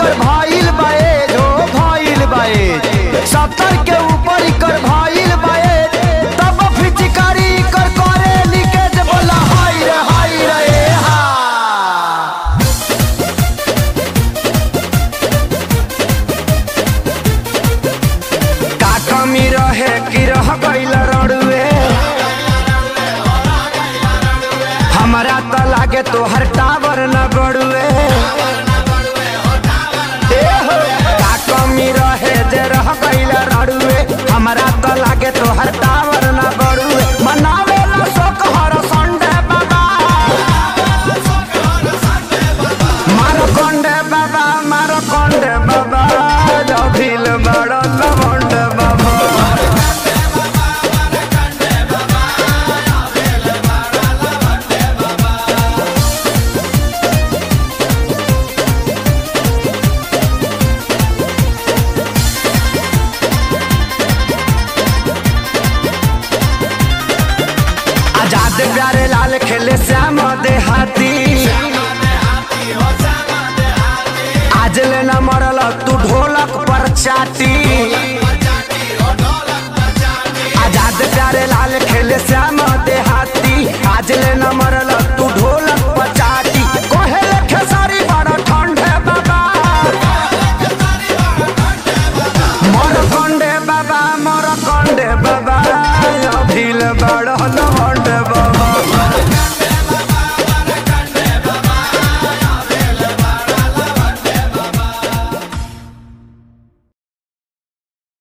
कर भाईल बाए जो भाईल बाए सत्तर के ऊपर कर भाईल बाए तब फिचकारी कर करे लीकेज बोला हाय रे हाय रे हा का कमी रहे कि रह गइल रड़ुए हमरा त लागे तोहर टावर न बड़ुए ए हो, का कमी रहे जे रह गइल रड़ुए हमरा त लागे तोहर टावर न बड़ुए मनावे ला शोक हर संडे बाबा मारो कंडे बाबा मारो कंडे बाबा जभिल बड़ लवंड बाबा आजाद प्यारे लाल खेले श्याम देहाती आज ले न मरल तू ढोलक पर चाटी आजाद प्यारे लाल खेले श्याम देहाती आज ले न मरल